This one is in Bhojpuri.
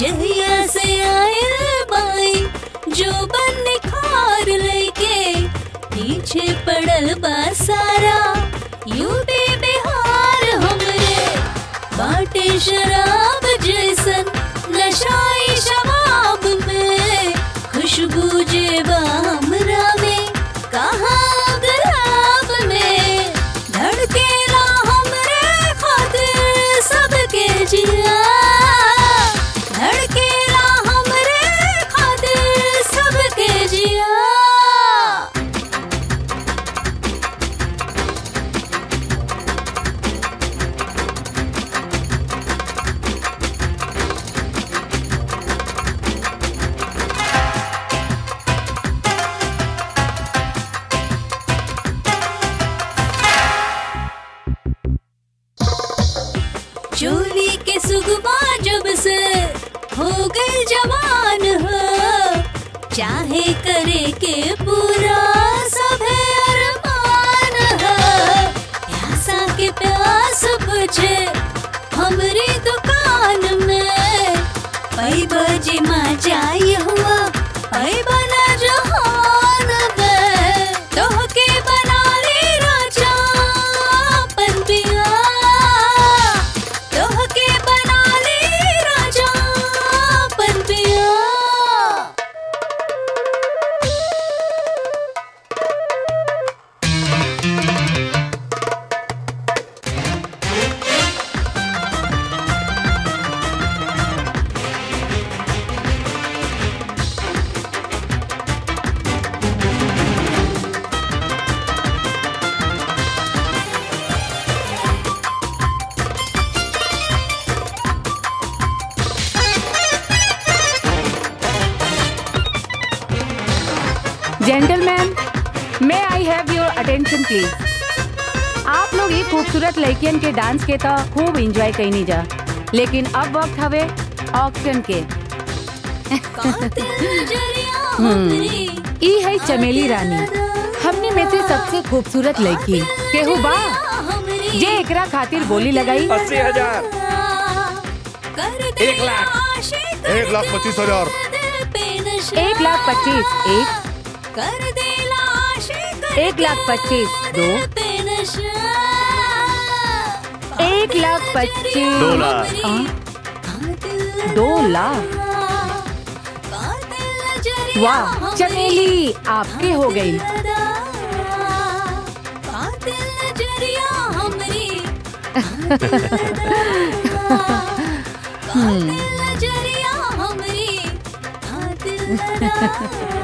जहिया से आयल बाई जो बन निखार लेके पीछे पड़ल बा सारा यूपी बिहार हमरे बाटे शराब जैसन नशाई शबाब में खुशबू जेबा हमरा में कहाँ गुलाब में धड़केला हमरे खातिर सबके जिया धड़केला हमरे खातिर सबके जिया चोली के सुगमा जब से हो गई जवान हो चाहे करे के पूरा सभे अरमान हो प्यासा के प्यास बुझे हमरी दुकान में पई बजे मा जाई हुआ पई बना जहान में तोहके बना ली राजा अपन पिया तोहके बना ली राजा अपन पिया gentleman may I have your attention please आप लोग ये खूबसूरत लड़कियन के डांस के तो खूब एंजॉय कईनी जा लेकिन अब वक्त हवे ऑक्शन के ई है चमेली रानी हमने में से सबसे खूबसूरत लड़की केहू बा जे एकरा खातिर बोली लगाई अस्सी हजार एक लाख एक लाख पच्चीस हजार एक लाख पच्चीस एक कर देला आशिक एक लाख पच्चीस दो एक लाख पच्चीस दो लाख। हाँ? दो लाख वाह चमेली आपके हो गई हमरी